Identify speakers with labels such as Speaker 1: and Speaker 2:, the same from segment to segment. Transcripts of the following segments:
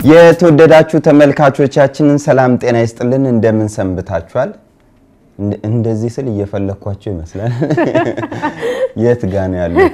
Speaker 1: የተወደዳችሁ ተመልካቾቻችንን ሰላም ጤና ይስጥልን። እንደምን ሰንብታችኋል? እንደ- እንደዚህ ስል እየፈለግኳቸው ይመስላል። የት ጋ ነው ያሉት?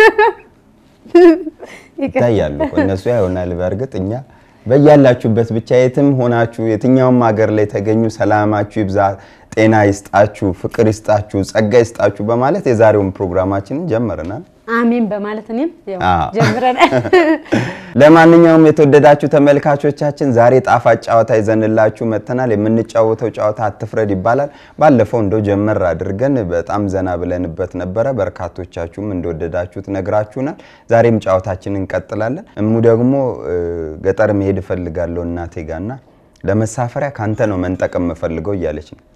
Speaker 1: ይታያሉ እኮ እነሱ ያሆናል። በእርግጥ እኛ በያላችሁበት ብቻ የትም ሆናችሁ የትኛውም ሀገር ላይ ተገኙ፣ ሰላማችሁ ይብዛ፣ ጤና ይስጣችሁ፣ ፍቅር ይስጣችሁ፣ ጸጋ ይስጣችሁ በማለት የዛሬውን ፕሮግራማችንን ጀምረናል።
Speaker 2: አሜን በማለት እኔም ያው
Speaker 1: አዎ።
Speaker 2: ጀምረናል።
Speaker 1: ለማንኛውም የተወደዳችሁ ተመልካቾቻችን ዛሬ ጣፋጭ ጨዋታ ይዘንላችሁ መጥተናል። የምንጫወተው ጨዋታ አትፍረድ ይባላል። ባለፈው እንደው ጀመር አድርገን በጣም ዘና ብለንበት ነበረ። በርካቶቻችሁም እንደወደዳችሁት ነግራችሁናል። ዛሬም ጨዋታችንን እንቀጥላለን። እሙ ደግሞ እ፣ ገጠር መሄድ እፈልጋለሁ እናቴ ጋና ለመሳፈሪያ ካንተ ነው መንጠቅ የምፈልገው እያለች ነው።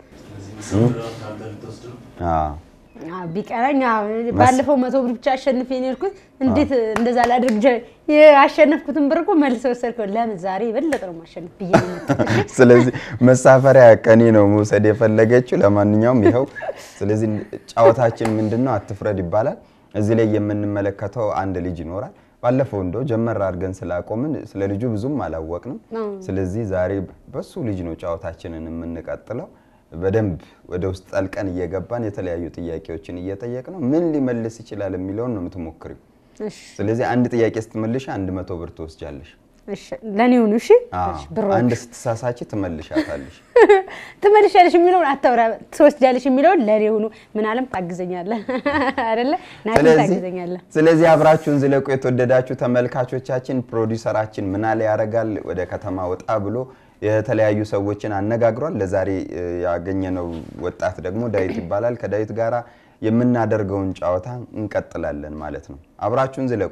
Speaker 1: አዎ።
Speaker 2: አዎ፣ ቢቀረኝ አዎ፣ ባለፈው መቶ ብር ብቻ አሸንፌ ነው የሄድኩት። እንዴት እንደዛ ላድርግ? ጀ- ያሸነፍኩትን ብር እኮ መልሰው ወሰድከው። ለምን ዛሬ የበለጠ ነው ማሸነፍ ብዬ ነው የመጣሁት።
Speaker 1: ስለዚህ መሳፈሪያ ከኔ ነው መውሰድ የፈለገችው። ለማንኛውም ይኸው። ስለዚህ ጨዋታችን ምንድን ነው? አትፍረድ ይባላል። እዚህ ላይ የምንመለከተው አንድ ልጅ ይኖራል። ባለፈው እንደው ጀመር አድርገን ስላቆምን ስለ ልጁ ብዙም አላወቅንም። ስለዚህ ዛሬ በሱ ልጅ ነው ጨዋታችንን የምንቀጥለው። በደንብ ወደ ውስጥ ጠልቀን እየገባን የተለያዩ ጥያቄዎችን እየጠየቅ ነው ምን ሊመልስ ይችላል የሚለውን ነው የምትሞክሪው።
Speaker 2: እሺ፣
Speaker 1: ስለዚህ አንድ ጥያቄ ስትመልሽ አንድ መቶ ብር ትወስጃለሽ።
Speaker 2: እሺ፣ ለእኔ ሁኑ። እሺ፣
Speaker 1: አዎ።
Speaker 2: እሺ፣ ብሮች
Speaker 1: አንድ ስትሳሳች ትመልሻታለሽ።
Speaker 2: ትመልሻለሽ የሚለውን አታውራ፣ ትወስጃለሽ የሚለውን ለእኔ ሁኑ። ምን አለም ታግዘኛለህ አይደለ? ናቲ ታግዘኛለህ።
Speaker 1: ስለዚህ አብራችሁን ዝለቁ። የተወደዳችሁ ተመልካቾቻችን፣ ፕሮዲውሰራችን ምናለ ያደርጋል ወደ ከተማ ወጣ ብሎ የተለያዩ ሰዎችን አነጋግሯል። ለዛሬ እ, ያገኘነው ወጣት ደግሞ ዳዊት ይባላል። ከዳዊት ጋራ የምናደርገውን ጨዋታ እንቀጥላለን ማለት ነው። አብራችሁን ዝለቁ።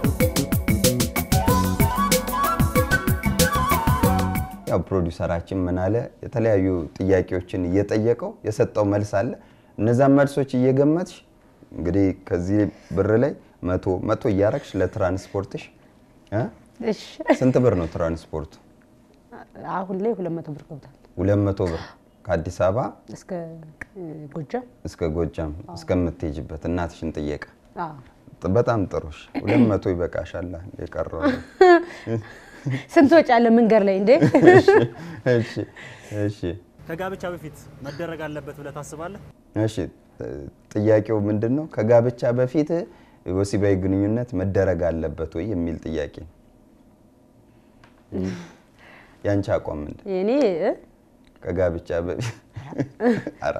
Speaker 1: ያው ፕሮዲውሰራችን ምን አለ የተለያዩ ጥያቄዎችን እየጠየቀው የሰጠው መልስ አለ። እነዛን መልሶች እየገመትሽ እንግዲህ ከዚህ ብር ላይ መቶ መቶ እያረግሽ ለትራንስፖርትሽ እ?
Speaker 2: እሺ፣
Speaker 1: ስንት ብር ነው ትራንስፖርቱ?
Speaker 2: አሁን ላይ ሁለት መቶ ብር ገብቷል
Speaker 1: ሁለት መቶ ብር ከአዲስ አበባ
Speaker 2: እስከ እ, ጎጃም።
Speaker 1: እስከ ጎጃም እስከምትሄጅበት እናትሽን ጥየቃ።
Speaker 2: አዎ።
Speaker 1: ጥ- በጣም ጥሩሽ። ሁለት መቶ ይበቃሻል። የቀረው
Speaker 2: ስንት ወጪ አለ መንገድ ላይ እንዴ?
Speaker 1: እሺ እሺ
Speaker 3: ከጋብቻ በፊት መደረግ አለበት ብለህ ታስባለህ?
Speaker 1: እሺ ጥ- ጥያቄው ምንድን ነው? ከጋብቻ በፊት ወሲባዊ ግንኙነት መደረግ አለበት ወይ የሚል ጥያቄ ነው። ያንቺ አቋም ምንድን ነው?
Speaker 2: የኔ እ?
Speaker 1: ከጋብቻ በፊት ኧረ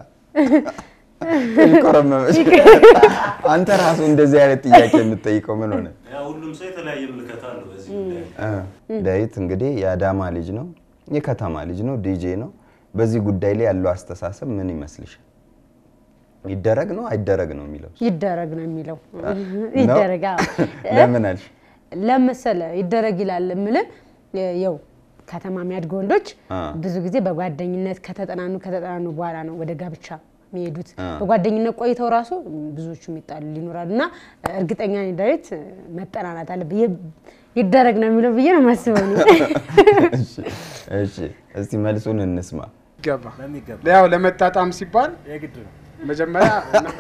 Speaker 1: ይቆረመመች። አንተ ራሱ እንደዚህ አይነት ጥያቄ የምትጠይቀው ምን ሆነ?
Speaker 4: ያ ሁሉም ሰው የተለያየ ምልከታ አለው በዚህ ጉዳይ።
Speaker 1: እ፣ ዳዊት እንግዲህ የአዳማ ልጅ ነው፣ የከተማ ልጅ ነው፣ ዲጄ ነው። በዚህ ጉዳይ ላይ ያለው አስተሳሰብ ምን ይመስልሻል? ይደረግ ነው አይደረግ ነው የሚለው
Speaker 2: ይደረግ ነው የሚለው።
Speaker 1: ነው?
Speaker 2: ይደረግ አዎ።
Speaker 1: ለምን አልሽ?
Speaker 2: ለመሰለ ይደረግ ይላል የምልህ የው ከተማ የሚያድጉ ወንዶች
Speaker 1: አ።
Speaker 2: ብዙ ጊዜ በጓደኝነት ከተጠናኑ ከተጠናኑ በኋላ ነው ወደ ጋብቻ የሚሄዱት።
Speaker 1: አ።
Speaker 2: በጓደኝነት ቆይተው ራሱ ብዙዎቹ የሚጣሉ ይኖራሉ እና እርግጠኛ ነኝ ዳዊት መጠናናት አለ ይደረግ ነው የሚለው ብዬ ነው የማስበው እኔ።
Speaker 1: እሺ፣ እሺ፣ እስቲ መልሱን እንስማ።
Speaker 5: ይገባ
Speaker 3: በሚገባ
Speaker 5: ያው ለመጣጣም ሲባል
Speaker 3: የግድ ነው።
Speaker 5: መጀመሪያ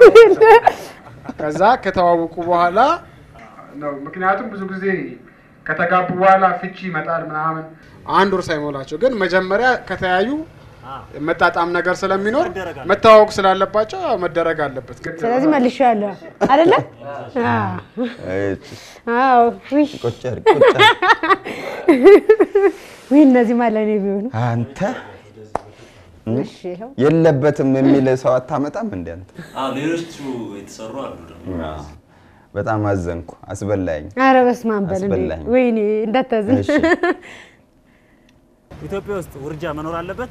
Speaker 5: ከዛ ከተዋወቁ በኋላ ነው። ምክንያቱም ብዙ ጊዜ ከተጋቡ በኋላ ፍቺ ይመጣል ምናምን አንድ ወር ሳይሞላቸው፣ ግን መጀመሪያ ከተያዩ መጣጣም ነገር ስለሚኖር
Speaker 3: መደረግ አለበት።
Speaker 5: መተዋወቅ ስላለባቸው ያው መደረግ አለበት። ግድ ነው።
Speaker 2: ስለዚህ መልሼዋለሁ አይደለ? አዎ።
Speaker 1: እሺ፣
Speaker 2: አዎ። ውይ
Speaker 1: ቁጭ አድርግ፣ ቁጭ አድርግ።
Speaker 2: ውይ እነዚህ ማለኔ ቢሆኑ
Speaker 1: አንተ
Speaker 2: እሺ ይኸው
Speaker 1: የለበትም የሚል ሰው አታመጣም እንደ አንተ።
Speaker 4: አዎ ሌሎቹ የተሰሩ አሉ ደግሞ
Speaker 1: አዎ፣ በጣም አዘንኩ፣ አስበላኝ።
Speaker 2: ኧረ በስመ አብ በል እንዴ!
Speaker 1: አስበላኝ።
Speaker 2: ወይኔ እንዳታዝን።
Speaker 1: እሺ፣
Speaker 3: ኢትዮጵያ ውስጥ ውርጃ መኖር አለበት?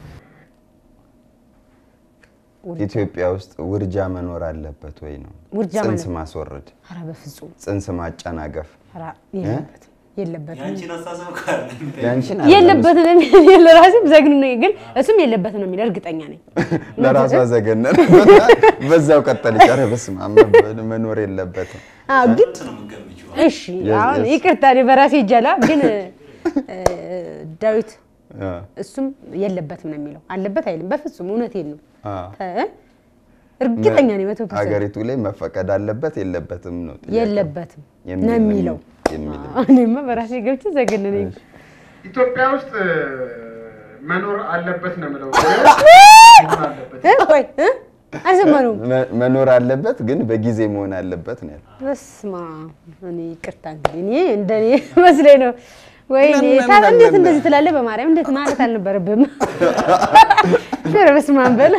Speaker 1: ኢትዮጵያ ውስጥ ውርጃ መኖር አለበት ወይ ነው?
Speaker 2: ውርጃ
Speaker 1: ጽንስ
Speaker 2: ማለት-
Speaker 1: ማስወረድ፣
Speaker 2: ኧረ በፍጹም
Speaker 1: ጽንስ ማጨናገፍ
Speaker 2: ኧረ የለበትም የለበትም
Speaker 4: የአንቺን አስተሳሰብ ካለ
Speaker 1: ያንቺን
Speaker 2: የለበትም ነው የሚለው ለራሴም ዘግኑ ነው ግን እሱም የለበትም ነው የሚለው እርግጠኛ ነኝ።
Speaker 1: ለራሷ ዘገነን በዛው ቀጠለች። ኧረ በስመ አብ መኖር የለበትም።
Speaker 2: አዎ ግን
Speaker 4: ነው የምትገምጪው።
Speaker 2: እሺ
Speaker 1: የስ-
Speaker 2: አሁን
Speaker 1: የስ-
Speaker 2: ይቅርታ እኔ በራሴ ይጃላ ግን እ፣ ዳዊት
Speaker 1: አ፣
Speaker 2: እሱም የለበትም ነው የሚለው አለበት አይልም። በፍጹም እውነቴን ነው
Speaker 1: አ።
Speaker 2: እ፣ እርግጠኛ ነኝ መቶ ፐርሰንት
Speaker 1: ሀገሪቱ ላይ መፈቀድ አለበት የለበትም ነው ጥያቄው።
Speaker 2: የለበትም
Speaker 1: የሚል
Speaker 2: ነው የሚለው።
Speaker 1: የሚል
Speaker 2: አዎ፣ እኔማ በራሴ ገብቼ ዘገነነኝ።
Speaker 5: ኢትዮጵያ ውስጥ እ፣ መኖር አለበት ነው የምለው። መሆን አለበት
Speaker 2: እ? ቆይ እ? አልሰማነውም።
Speaker 1: መ- መኖር አለበት ግን በጊዜ መሆን አለበት ነው ያለው።
Speaker 2: በስመ አብ እኔ ይቅርታ እንግዲህ እኔ እንደኔ መስሎኝ ነው። ወይኔ
Speaker 1: ለምን
Speaker 2: ታዲያ እንዴት
Speaker 1: ለምን?
Speaker 2: እንደዚህ ትላለህ? በማርያም እንዴት ማለት አልነበረብህም። ኧረ በስመ አብ በል።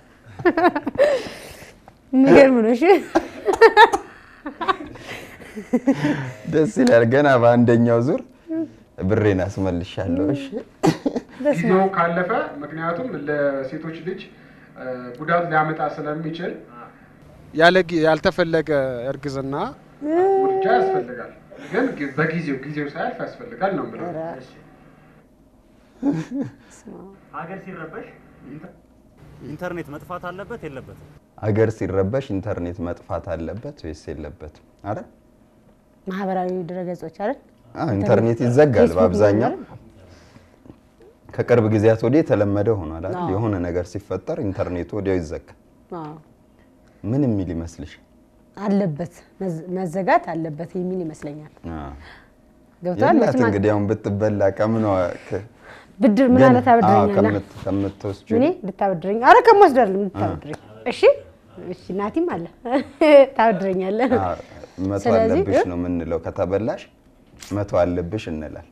Speaker 2: የሚገርም ነው። እሺ
Speaker 1: ደስ ይላል። ገና በአንደኛው ዙር ብሬን አስመልሻለሁ። እሺ
Speaker 5: ጊዜው ካለፈ ምክንያቱም ለሴቶች ልጅ እ፣ ጉዳት ሊያመጣ ስለሚችል ያለ ጊ- ያልተፈለገ እርግዝና ውርጃ ያስፈልጋል። ግን ጊ- በጊዜው ጊዜው ሳያልፍ ያስፈልጋል ነው የምለው።
Speaker 3: ሀገር ሲረበሽ ኢንተርኔት መጥፋት አለበት የለበትም?
Speaker 1: አገር ሲረበሽ ኢንተርኔት መጥፋት አለበት ወይስ የለበትም? አረ
Speaker 2: ማህበራዊ ድረገጾች አይደል?
Speaker 1: አዎ፣ ኢንተርኔት ይዘጋል
Speaker 2: ፌስቡክ
Speaker 1: በአብዛኛው።
Speaker 2: ምናምን
Speaker 1: ከቅርብ ጊዜያት ወዲህ የተለመደ ሆኗል አይደል?
Speaker 2: አዎ።
Speaker 1: የሆነ ነገር ሲፈጠር ኢንተርኔቱ ወዲያው ይዘጋል።
Speaker 2: አዎ፣
Speaker 1: ምን የሚል ይመስልሽ?
Speaker 2: አለበት መዝ- መዘጋት አለበት የሚል ይመስለኛል።
Speaker 1: አዎ።
Speaker 2: ገብተዋል።
Speaker 1: የላት
Speaker 2: መቼም
Speaker 1: እንግዲህ አሁን ብትበላ ከምኗ ከ-
Speaker 2: ብድር ምን
Speaker 1: ገና-
Speaker 2: አለ
Speaker 1: አዎ፣
Speaker 2: ታበድረኛለህ?
Speaker 1: ከምት- ከምትወስጂው
Speaker 2: እኔ ልታበድረኝ? አረ ከምወስድ አይደለም ልታበድረኝ። እሺ እሺ፣ ናቲም አለ ታበድረኛለህ።
Speaker 1: አዎ፣ መቶ
Speaker 2: ስለዚህ
Speaker 1: አለብሽ
Speaker 2: እ?
Speaker 1: ነው የምንለው። ከተበላሽ መቶ አለብሽ እንላል።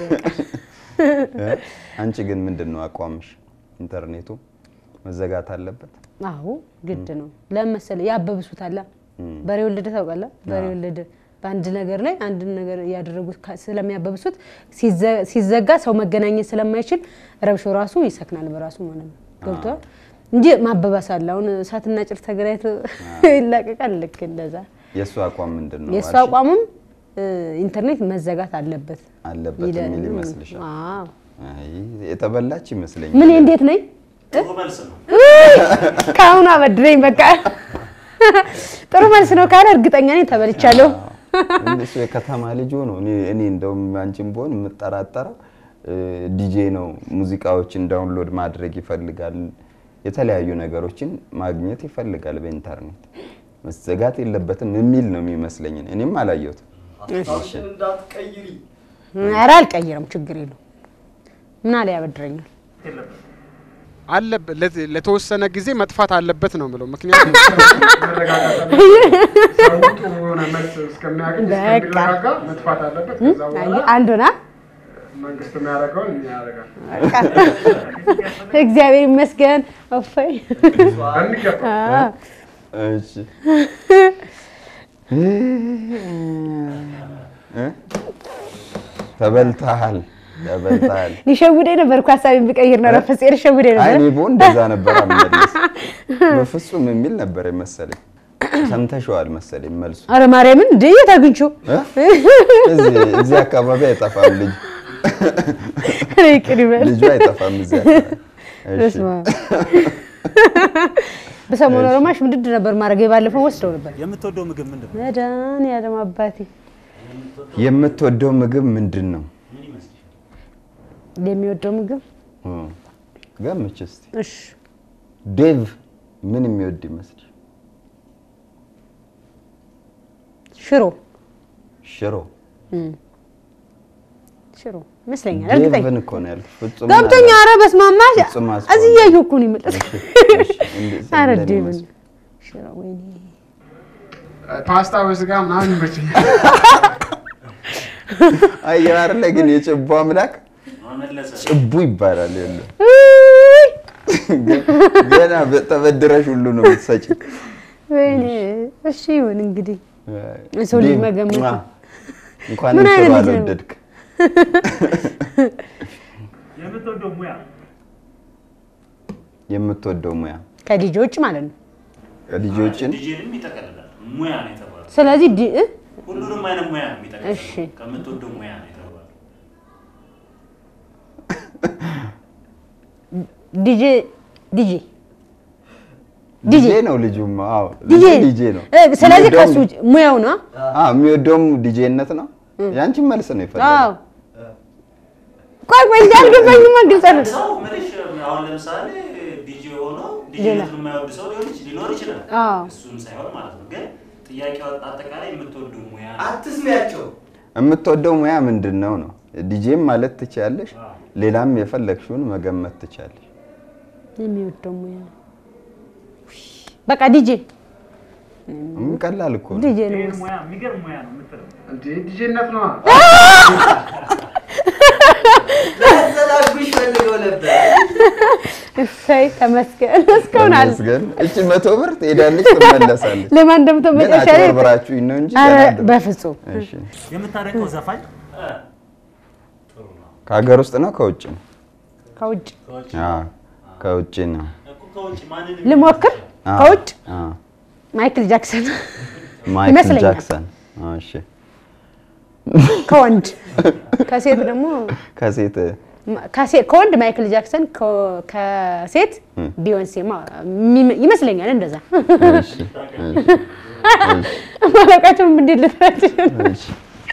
Speaker 1: አንቺ ግን ምንድን ነው አቋምሽ? ኢንተርኔቱ መዘጋት አለበት?
Speaker 2: አዎ ግድ ነው። ለምን መሰለህ ያበብሱታል። በሬ ወለደ ታውቃለህ? በሬ ወለደ በአንድ ነገር ላይ አንድ ነገር እያደረጉት ካ- ስለሚያበብሱት ሲዘ- ሲዘጋ ሰው መገናኘት ስለማይችል ረብሾ ራሱ ይሰክናል በራሱ ማለት ነው። ገብቶሃል እንጂ ማበባስ አለ። አሁን እሳትና ጭር ተገናኝቶ ይላቀቃል። ልክ እንደዛ
Speaker 1: የእሱ አቋም ምንድን ነው?
Speaker 2: የእሱ
Speaker 1: አልሽኝ?
Speaker 2: አቋምም እ፣ ኢንተርኔት መዘጋት አለበት
Speaker 1: አለበት
Speaker 2: ይላል።
Speaker 1: የሚል ይመስልሻል?
Speaker 2: አዎ።
Speaker 1: አይ የተበላች ይመስለኛል።
Speaker 2: ምን እንዴት ነኝ?
Speaker 4: ጥሩ መልስ ነው።
Speaker 2: ከአሁኑ አበድረኝ በቃ። ጥሩ መልስ ነው ካለ እርግጠኛ ነኝ ተበልቻለሁ።
Speaker 1: እሱ የከተማ ልጅ ሆኖ እኔ እኔ እንደውም አንቺን ብሆን የምጠራጠረው ዲጄ ነው። ሙዚቃዎችን ዳውንሎድ ማድረግ ይፈልጋል። የተለያዩ ነገሮችን ማግኘት ይፈልጋል በኢንተርኔት መዘጋት የለበትም የሚል ነው የሚመስለኝ። እኔም አላየሁትም።
Speaker 6: ሀሳብሽን እንዳትቀይሪ።
Speaker 2: ኧረ አልቀይርም፣ ችግር የለው። ምን አለ ያበድረኛል።
Speaker 5: አለበት ለት- ለተወሰነ ጊዜ መጥፋት አለበት ነው የምለው። ምክንያቱም ሰው ጥሩ የሆነ መልስ እስከሚያገኝ
Speaker 2: በቃ።
Speaker 5: እስከሚረጋጋ መጥፋት አለበት። ከዛ በኋላ
Speaker 2: አየህ፣ አንዱና
Speaker 5: መንግስት የሚያደርገውን እኛ ያደርጋል
Speaker 2: እግዚአብሔር ይመስገን። እፎይ
Speaker 5: በሚገባ
Speaker 2: አዎ።
Speaker 1: እሺ እ? ተበልተሃል ተበልተሃል።
Speaker 2: ሊሸውደኝ ነበር እኮ ሀሳቤን ብቀይር ነው ረፈጽ ሊሸውደኝ
Speaker 1: አይ
Speaker 2: ነበር።
Speaker 1: እኔ ብሆን እንደዛ ነበር አመለስ በፍጹም የሚል ነበር መሰለኝ። ሰምተሽዋል መሰለኝ መልሱ።
Speaker 2: አረ ማርያምን እንደ የት አግኝቼው
Speaker 1: እ? እዚህ እዚህ አካባቢ አይጠፋም ልጅ
Speaker 2: ኧረ ይቅር ይበል።
Speaker 1: ልጁ አይጠፋም እዚህ አካባቢ። እሺ
Speaker 2: በስመ አብ። በሰሞኑ ረማሽ ምድድ ነበር ማድረግ የባለፈው ወስደው ነበር።
Speaker 3: የምትወደው ምግብ ምንድን ነው?
Speaker 2: መድኃኒዓለም አባቴ
Speaker 1: የምትወደው ምግብ ምንድን ነው?
Speaker 2: የሚወደው ምግብ
Speaker 1: እ፣ ገምች እስቲ።
Speaker 2: እሺ
Speaker 1: ዴቭ ምን የሚወድ ይመስል?
Speaker 2: ሽሮ
Speaker 1: ሽሮ።
Speaker 2: ሽሮ ይመስለኛል። እርግጠኛ
Speaker 1: ዴቭን እኮ ነው ያልኩት። ፍጹም
Speaker 2: ገብቶኛ። ኧረ በስመ አብ ማሽ
Speaker 1: ፍጹም አስቆ
Speaker 2: እዚህ እያየሁ እኮ ነው የመጣሁት።
Speaker 1: እሺ፣ እሺ፣ እንዴት
Speaker 2: ኧረ
Speaker 1: እንደኔ
Speaker 2: ዴቭን
Speaker 1: መስሎ።
Speaker 2: ሽሮ ወይኔ
Speaker 5: ፓስታ በስጋ ምናምን ይመቸኛል።
Speaker 1: አየህ አይደለ ግን የጭቡ አምላክ
Speaker 4: መመለሰ
Speaker 1: ጭቡ ይባላል። የለ
Speaker 2: ውይ!
Speaker 1: ገና ተበድረሽ ሁሉ ነው የምትሰጪ።
Speaker 2: ወይኔ እሺ ይሁን እንግዲህ የሰው ልጅ
Speaker 1: ዴቭ፣
Speaker 2: መገመት
Speaker 1: ሟ፣
Speaker 2: ነው።
Speaker 1: እንኳን
Speaker 2: ምን
Speaker 1: ሽሮ
Speaker 2: አይነት ልጅ ነው?
Speaker 1: አልወደድክ።
Speaker 3: የምትወደው ሙያ
Speaker 1: የምትወደው ሙያ
Speaker 2: ከልጆች ማለት ነው።
Speaker 1: ልጆችን
Speaker 4: ዲጄንም ይጠቀልላል። ሙያ ነው የተባለው።
Speaker 2: ስለዚህ ዲ- እ?
Speaker 4: ሁሉንም አይነት ሙያ ነው የሚጠቀልለው።
Speaker 2: እሺ።
Speaker 4: ከምትወደው ሙያ ነው የተባለው።
Speaker 2: ዲጄ ዲጄ
Speaker 1: ዲጄ ነው ልጁማ። አዎ
Speaker 2: ዲጄ
Speaker 1: ልጁ ዲጄ ነው።
Speaker 2: እ፣ ስለዚህ
Speaker 1: የሚወደውም-
Speaker 2: ከሱ ውጭ ሙያው ነው።
Speaker 1: አዎ የሚወደውም ዲጄነት ነው። ያንቺን መልስ ነው
Speaker 2: አዎ
Speaker 1: የፈለገው።
Speaker 2: ቆይ ቆይ እንጂ አልገባኝም። ግልጽ ነው።
Speaker 4: ሰው ምንሽ አሁን ለምሳሌ ዲጄ ሆኖ ዲጄነቱን የማይወድ ሰው ሊሆን ይች- ሊኖር ይችላል።
Speaker 2: አዎ
Speaker 4: እሱም ሳይሆን ማለት ነው። ግን ጥያቄው አጠቃላይ የምትወዱ ሙያ ነው።
Speaker 6: አትስሚያቸው።
Speaker 1: የምትወደው ሙያ ምንድን ነው ነው? ዲጄም ማለት ትችያለሽ። ሌላም የፈለግሽውን መገመት ትችያለሽ።
Speaker 2: የሚወደው ሙያ በቃ ዲጄ
Speaker 1: ምን ቀላል እኮ ነው።
Speaker 2: ዲጄ ነው።
Speaker 3: ይሄን ሙያ የሚገርም ሙያ ነው የምትለው
Speaker 5: እንዴ ዲጄነት ነዋ።
Speaker 6: ላዘላጉሽ ፈልገው ነበር።
Speaker 2: እሰይ ተመስገን። እስካሁን አለ
Speaker 1: ተመስገን። እቺ መቶ ብር ትሄዳለች ትመለሳለች።
Speaker 2: ለማን እንደምተው
Speaker 1: ግን
Speaker 2: መጨረሻ ላይ
Speaker 1: አጭበርብራችሁኝ ነው እንጂ
Speaker 2: ኧረ
Speaker 1: ገና ድሮ-
Speaker 2: በፍጹም
Speaker 1: እሺ።
Speaker 3: የምታደንቀው ዘፋኝ
Speaker 1: ከሀገር ውስጥ ነው ከውጭ ነው?
Speaker 2: ከውጭ
Speaker 1: አዎ ከውጭ ነው።
Speaker 4: እኮ ከውጭ ማንን
Speaker 2: ልሞክር።
Speaker 1: አዎ፣
Speaker 2: ከውጭ
Speaker 1: አዎ።
Speaker 2: ማይክል ጃክሰን
Speaker 1: ማይክል
Speaker 2: ይመስለኛል።
Speaker 1: ጃክሰን። አዎ፣ እሺ።
Speaker 2: ከወንድ ከሴት ደግሞ
Speaker 1: ከሴት
Speaker 2: ከሴት ከወንድ ማይክል ጃክሰን ከ- ከሴት ቢዮንሴ ማ- የሚመ- ይመስለኛል። እንደዛ
Speaker 1: እሺ፣ እሺ፣
Speaker 2: ማለቃቸውም እንዴት ልትረጅ
Speaker 1: እሺ።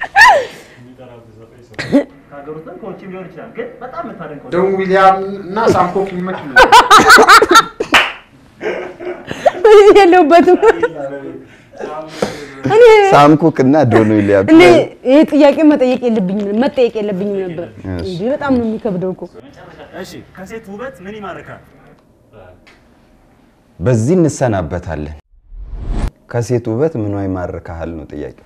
Speaker 3: ከሀገር ውስጥ ከውጭም ሊሆን ይችላል። ግን በጣም የምታደንቀው
Speaker 5: ደን ዊሊያም እና ሳምኮክ ይመቹኝ።
Speaker 2: የለሁበትም እኔ
Speaker 1: ሳምኩክ እና ዶን ዊሊያምስ
Speaker 2: እኔ ይሄ ጥያቄ መጠየቅ የለብኝም መጠየቅ የለብኝም ነበር።
Speaker 1: እሺ።
Speaker 2: እንዴ በጣም ነው የሚከብደው እኮ።
Speaker 3: እሺ፣ ከሴት ውበት ምን ይማርካል?
Speaker 1: በዚህ እንሰናበታለን። ከሴት ውበት ምኗ ይማርካሃል ነው ጥያቄው።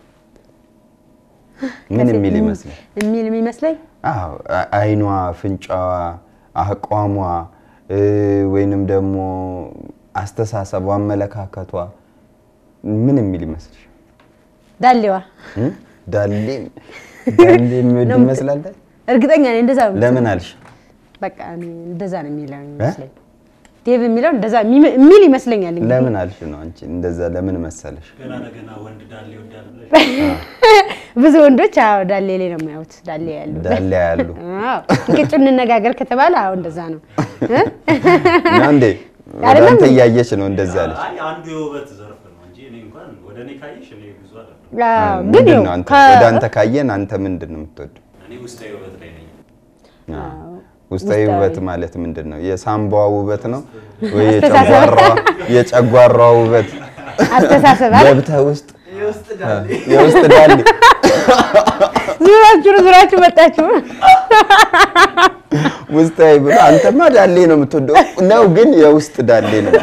Speaker 1: ምን የሚል ይመስላል?
Speaker 2: የሚል የሚመስለኝ
Speaker 1: አዎ አ- አይኗ፣ ፍንጫዋ፣ አቋሟ እ፣ ወይንም ደግሞ አስተሳሰቧ፣ አመለካከቷ ምን የሚል ይመስልሽ?
Speaker 2: ዳሌዋ
Speaker 1: እ? ዳሌ ዳሌ የሚወድ
Speaker 2: ነው የምት-
Speaker 1: ይመስላል።
Speaker 2: እርግጠኛ ነኝ እንደዛ ነው።
Speaker 1: ለምን አልሽ?
Speaker 2: በቃ እኔ እንደዛ ነው የሚለው የሚመስለኝ። ዴቭ የሚለው እንደዛ የሚም- የሚል ይመስለኛል። እንግዲህ
Speaker 1: ለምን አልሽ ነው አንቺ እንደዛ ለምን መሰለሽ?
Speaker 4: ገና ለገና ወንድ ዳሌ ይወዳል ብለሽ
Speaker 2: ብዙ ወንዶች አዎ ዳሌ ላይ ነው የሚያዩት። ዳሌ ያሉ
Speaker 1: ዳሌ ያሉ
Speaker 2: አዎ እንቅጩ እንነጋገር ከተባለ አዎ እንደዛ ነው እ?
Speaker 1: ነው እንዴ? ወደ
Speaker 2: አይደለም
Speaker 1: አንተ
Speaker 2: እንዴ?
Speaker 1: እያየች ነው እንደዛ አለች።
Speaker 4: አይ አንዱ የውበት ዘርፍ ነው እንጂ እኔ እንኳን ወደ እኔ ካየሽ እኔ ብዙ አይደለም።
Speaker 2: አዎ፣ ግን
Speaker 1: ምንድን
Speaker 2: ይኸው
Speaker 1: ነው አንተ
Speaker 2: ከ-
Speaker 1: ወደ አንተ ካየን አንተ ምንድን ነው የምትወደው?
Speaker 4: እኔ ውስጣዊ ውበት ላይ ነኝ።
Speaker 1: አዎ። ውስጣዊ
Speaker 2: ውስጣዊ።
Speaker 1: ውበት ማለት ምንድን ነው? የሳምባዋ ውበት ነው ወይ የጨጓራዋ የጨጓራዋ ውበት?
Speaker 2: አስተሳሰብ አይደል?
Speaker 1: ገብተህ ውስጥ
Speaker 6: የውስጥ ዳሌ
Speaker 1: የውስጥ ዳሌ
Speaker 2: ዙራችሁ ዙራችሁ መጣችሁ።
Speaker 1: ውስጣዊ ብሎ አንተማ ዳሌ ነው የምትወደው ነው፣ ግን የውስጥ ዳሌ ነው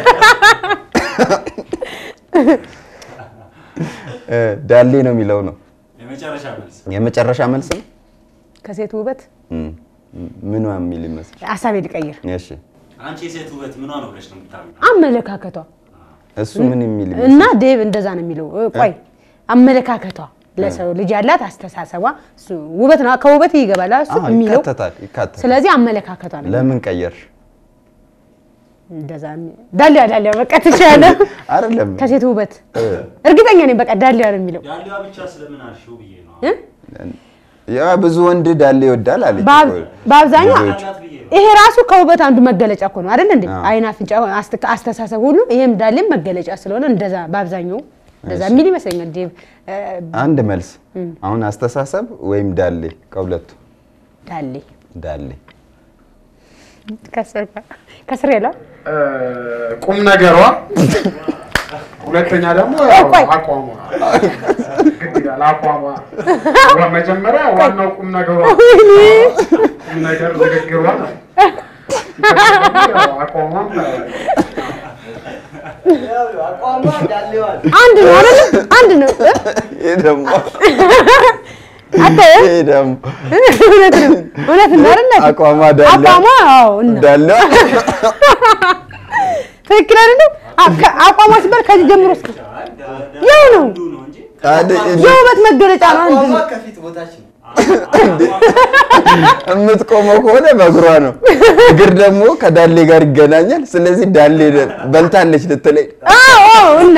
Speaker 1: እ፣ ዳሌ ነው የሚለው ነው
Speaker 4: የመጨረሻ መልስ
Speaker 1: የመጨረሻ መልስ ነው።
Speaker 2: ከሴት ውበት
Speaker 1: እም፣ ምኗ የሚል ይመስል?
Speaker 2: ሀሳቤ ልቀይር።
Speaker 1: እሺ
Speaker 4: አንቺ የሴት ውበት ምኗ ነው ብለሽ ነው የምታምኚው?
Speaker 2: አመለካከቷ
Speaker 1: እሱ ምን የሚል
Speaker 2: እና
Speaker 1: ይመስል?
Speaker 2: ዴቭ እንደዛ ነው የሚለው። እ፣ ቆይ አመለካከቷ ለሰው ልጅ ያላት አስተሳሰባ እሱ ውበት ነው። ከውበት ይገባል እሱ
Speaker 1: አዎ፣
Speaker 2: የሚለው።
Speaker 1: ይካተታል ይካተታል።
Speaker 2: ስለዚህ አመለካከቷ ነው
Speaker 1: ለምን ቀየርሽ?
Speaker 2: እንደዛ የሚ- ዳሊያ ዳሊያ በቃ ትችላለህ።
Speaker 1: አይደለም
Speaker 2: ከሴት ውበት
Speaker 1: እ፣
Speaker 2: እርግጠኛ ነኝ በቃ ዳሊያ ነው የሚለው
Speaker 4: ዳሌዋ ብቻ ስለምን አልሽው ብዬ ነው።
Speaker 2: እ?
Speaker 1: ያ ብዙ ወንድ ዳሌ ይወዳል አለች
Speaker 2: በአብ-
Speaker 1: እኮ።
Speaker 2: በአብዛኛው
Speaker 1: ብዙዎቹ።
Speaker 4: አላት ብዬ ነው።
Speaker 2: ይሄ ራሱ ከውበት አንዱ መገለጫ እኮ ነው አይደል እንዴ?
Speaker 1: አዎ።
Speaker 2: አይን፣ አፍንጫ፣ አስተ- አስተሳሰብ ሁሉ ይሄም ዳሌም መገለጫ ስለሆነ እንደዛ በአብዛኛው እንደዛ
Speaker 1: እሺ።
Speaker 2: የሚል ይመስለኛል ዴቭ እ፣
Speaker 1: አንድ መልስ አሁን አስተሳሰብ ወይም ዳሌ ከሁለቱ
Speaker 2: ዳሌ
Speaker 1: ዳሌ
Speaker 2: ከስር ከስር ያለው
Speaker 5: እ፣ ቁም ነገሯ፣ ሁለተኛ ደግሞ ያው አቋሟ ግድ ይላል። አቋሟ ዋ- መጀመሪያ ዋናው ቁም ነገሯ ቁም ነገር ንግግሯ ነው። ያው አቋሟም
Speaker 6: ያው አቋሟ ዳሌዋል
Speaker 2: አንድ ነው አይደል? አንድ ነው እ?
Speaker 1: ይሄ ደግሞ
Speaker 2: አንተ
Speaker 1: ይሄ ደግሞ
Speaker 2: እውነት ነው እውነት ነው አይደል?
Speaker 1: አቋሟ ዳሌ
Speaker 2: አቋሟ አዎ እና
Speaker 1: ዳሌ
Speaker 2: ትክክል አይደለም? አ- ከ- አቋሟ ሲባል ከዚህ ጀምሮ እስከ ያው ነው
Speaker 4: አንዱ ነው እንጂ
Speaker 1: ታዲያ
Speaker 2: የውበት መገለጫ ነው። አንድ
Speaker 6: አቋሟ
Speaker 2: ነው።
Speaker 6: ከፊት ቦታች ነው።
Speaker 1: የምትቆመው ከሆነ በእግሯ ነው። እግር ደግሞ ከዳሌ ጋር ይገናኛል። ስለዚህ ዳሌ በልታለች ልትለኝ
Speaker 2: አዎ አዎ እና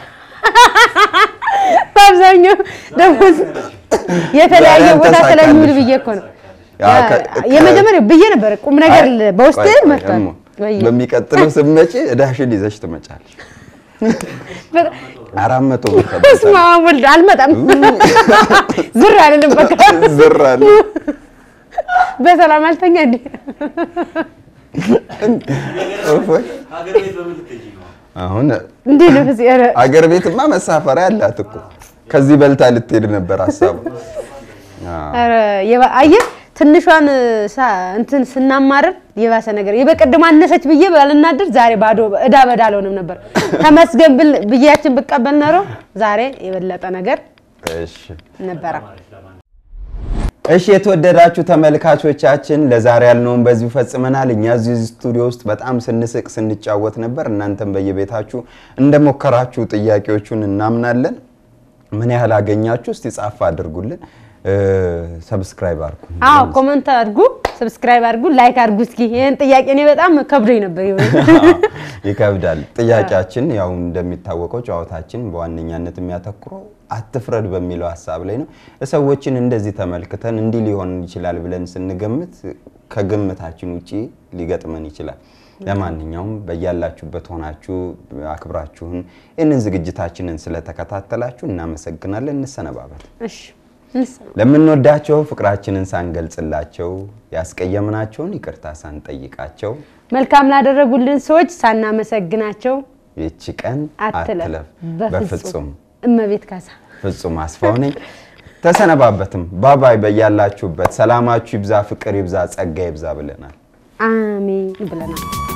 Speaker 2: በአብዛኛው ደግሞ የተለያየ
Speaker 1: ዛሬ
Speaker 2: ቦታ
Speaker 1: አልተሳካልሽ።
Speaker 2: ስለሚውል ብዬ እኮ ነው
Speaker 1: ያ ከ- ከ-
Speaker 2: የመጀመሪያው ብዬ ነበር ቁም ነገር
Speaker 1: አይ፣
Speaker 2: በውስጥ
Speaker 1: ቆይ፣ ቆይ፣
Speaker 2: መጥቷል።
Speaker 1: እሞ፣
Speaker 2: ወይ
Speaker 1: በሚቀጥለው ስትመጪ እዳሽን ይዘሽ ትመጫለሽ።
Speaker 2: በጣም-
Speaker 1: አራት መቶ ብር
Speaker 2: በስመ
Speaker 1: ከበልታለሽ።
Speaker 2: አብ ወልድ አልመጣም። ዝር አልልም በቃ
Speaker 1: ዝር አለ።
Speaker 2: በሰላም አልተኛ እንዴ
Speaker 1: እፎይ።
Speaker 4: ሀገር ቤት በምን ልትሄጂ ነው?
Speaker 1: አሁን
Speaker 2: እንዴ ነው ፍፄ ኧረ
Speaker 1: አገር ቤትማ መሳፈሪያ አላት እኮ ከዚህ በልታ ልትሄድ ነበር ሀሳቡ። አዎ።
Speaker 2: ኧረ የባ- አየህ ትንሿን ሳ- እንትን ስናማርር የባሰ ነገር የበቀደም አነሰች ብዬ ባልናደር ዛሬ ባዶ እዳ በዳ አልሆንም ነበር። ተመስገን ብል- ብያችን ብቀበል ኖሮ ዛሬ የበለጠ ነገር
Speaker 1: እሺ
Speaker 2: ነበረ።
Speaker 1: እሺ የተወደዳችሁ ተመልካቾቻችን ለዛሬ ያልነውን በዚሁ ፈጽመናል። እኛ እዚህ ስቱዲዮ ውስጥ በጣም ስንስቅ ስንጫወት ነበር። እናንተም በየቤታችሁ እንደሞከራችሁ ጥያቄዎቹን እናምናለን። ምን ያህል አገኛችሁ? እስቲ ጻፍ አድርጉልን። ሰብስክራይብ አድርጉ።
Speaker 2: አዎ ኮመንት አድርጉ፣ ሰብስክራይብ አድርጉ፣ ላይክ አድርጉ። እስኪ ይህን ጥያቄ እኔ በጣም ከብዶኝ ነበር ይሆን
Speaker 1: ይከብዳል። ጥያቄያችን ያው እንደሚታወቀው ጨዋታችን በዋነኛነት የሚያተኩረው አትፍረድ በሚለው ሀሳብ ላይ ነው። ሰዎችን እንደዚህ ተመልክተን እንዲህ ሊሆን ይችላል ብለን ስንገምት ከግምታችን ውጪ ሊገጥመን ይችላል። ለማንኛውም በያላችሁበት ሆናችሁ አክብራችሁን ይህንን ዝግጅታችንን ስለተከታተላችሁ እናመሰግናለን። እንሰነባበት።
Speaker 2: እሺ እንስ-
Speaker 1: ለምንወዳቸው ፍቅራችንን ሳንገልጽላቸው ያስቀየምናቸውን ይቅርታ ሳንጠይቃቸው
Speaker 2: መልካም ላደረጉልን ሰዎች ሳናመሰግናቸው
Speaker 1: ይቺ ቀን
Speaker 2: አትለፍ።
Speaker 1: አትለፍ።
Speaker 2: በፍጹም
Speaker 1: በፍጹም
Speaker 2: እመቤት ካሳ
Speaker 1: ፍጹም አስፋው ነኝ። ተሰነባበትም። ባባይ። በያላችሁበት ሰላማችሁ ይብዛ፣ ፍቅር ይብዛ፣ ጸጋ ይብዛ ብለናል።
Speaker 2: አሜን ብለናል።